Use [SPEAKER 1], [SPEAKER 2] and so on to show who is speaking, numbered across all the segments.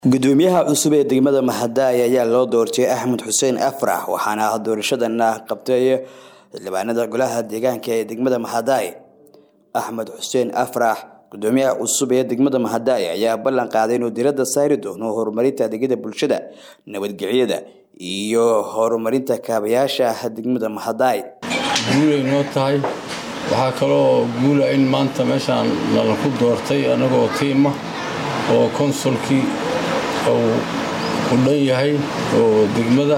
[SPEAKER 1] gudoomiyaha cusub ee degmada mahadaay ayaa loo doortay axmed xuseen afrax waxaana doorashadana qabtay xildhibaanada golaha deegaanka ee degmada mahadaay axmed xuseen afrax gudoomiyaha cusub ee degmada mahadaay ayaa ballan qaaday inuu diradda saari doono horumarinta adeegyada bulshada nabadgelyada iyo horumarinta kaabayaasha degmada mahadaay
[SPEAKER 2] guulay noo tahay waxaa kaloo guula in maanta meeshaan nalaku doortay annagoo tiima oo konsulkii uu u dhan yahay oo degmada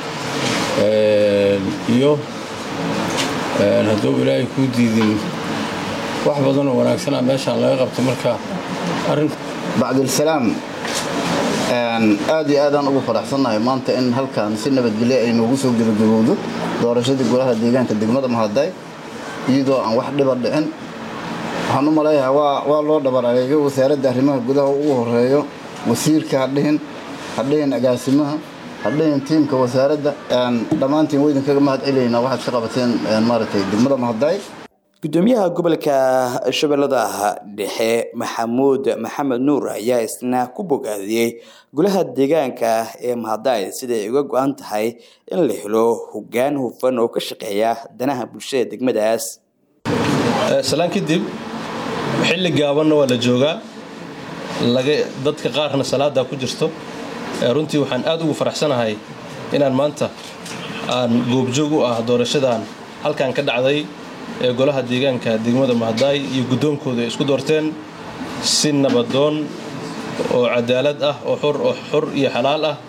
[SPEAKER 2] iyo hadduu ilaahay kuu diidin wax badan oo wanaagsana meeshaan laga qabto marka arrin
[SPEAKER 3] bacdilsalaam aad iyo aadaan ugu faraxsannahay maanta in halkan si nabadgelyo ay noogu soo gebagabowdo doorashadii golaha deegaanka degmada mahadaay iyadoo aan wax dhiba dhicin waxaan u maleeyahay waa loo dhabaraageeyo wasaaradda arrimaha gudaha ugu horeeyo wasiirka hadhihin hadhihin agaasimaha hadhihin tiimka wasaaradda dhammaantiin waydinkaga mahad celaynaa waxaad ka qabateen maaragtay degmada mahadaay
[SPEAKER 1] gudoomiyaha gobolka shabeellada dhexe maxamuud maxamed nuur ayaa isna ku bogaadiyey golaha deegaanka ee mahadaay siday uga go-an tahay in la helo hoggaan hufan oo ka shaqeeya danaha bulshada degmadaas
[SPEAKER 4] salaan kadib xilli gaabanna waa la joogaa dadka qaarna salaadaa ku jirto runtii waxaan aad ugu faraxsanahay inaan maanta aan goobjoog u ah doorashadan halkan ka dhacday ee golaha deegaanka degmada mahadaay iyo guddoonkooda ay isku doorteen si nabadoon oo cadaalad ah oo xor oo xor iyo xalaal ah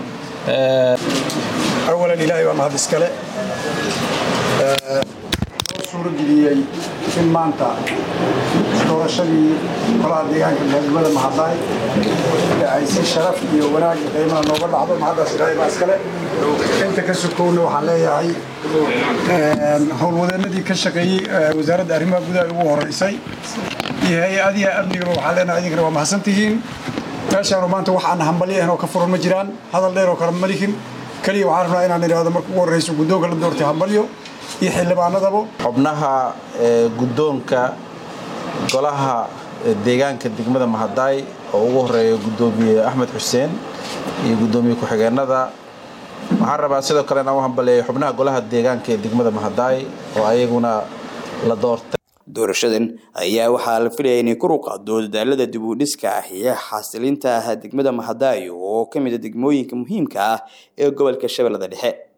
[SPEAKER 5] awalan ilaahay waa mahad iskale noo suurageliyey in maanta doorashadii golaha deegaanka degmada mahadaay ay si sharaf iyo wanaag iyo qiimaha nooga dhacdo mahaddaas ilaahay baa iskale inta ka sokowna waxaan leeyahay howlwadeenadii ka shaqeeyey wasaaradda arrimaha gudaha ugu horeysay iyo hay-adiha amnigaba waxaan leenahay idinkana waa mahadsantihiin meeshaanu maanta wax aan hambalyo ahan oo ka furan ma jiraan hadal dheer oo kale ma lihin keliya waxaan rabnaa inaan idhaahdo marka ugu horreyso guddoonka la doortay hambalyo iyo xildhibaanadaba
[SPEAKER 6] xubnaha guddoonka golaha deegaanka degmada mahadaay oo ugu horeeya guddoomiye axmed xuseen iyo guddoomiye ku-xigeenada waxaan rabaa sidoo kale inaan u hambaleeyo xubnaha golaha deegaanka ee degmada mahadaay oo ayaguna la doortay
[SPEAKER 1] doorashadan ayaa waxaa la filaya inay kor u qaado dadaalada dib u dhiska ah iyo xasilinta degmada mahadaay oo ka mid a degmooyinka muhiimka ah ee gobolka shabeellada dhexe